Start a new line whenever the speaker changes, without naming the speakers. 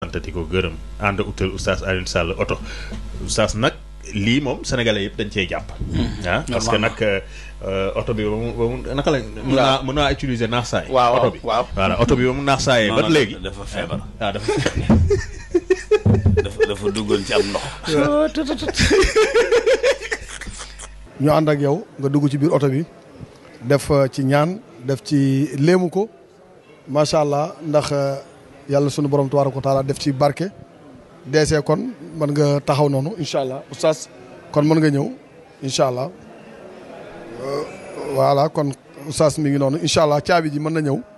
sant di ko gërëm ànd utal oustaz Alioune Sall oto oustaz nag lii moom sénégalais yëpp dañ cee jàpp. ah parce que nag oto bi ba mu ba mu naka la. mën naa mën naa utiliser naax saay.
waaw
oto bi
waaw.
voilà oto bi ba mu naax saayee. ba léegi
dafa feebar.
waaw dafa.
dafa dafa duggoon ci am ndox.
ñu ànd ak yow nga dugg ci biir oto bi def ci ñaan def ci léemu ko macha allah ndax yàlla sunu borom tabaaraka wa taala def ci barke. deesee kon mën nga taxaw noonu incha allah oustaz kon mën nga ñëw incha allah voilà kon oustaz mi ngi noonu incha allah caabi ji mën na ñëw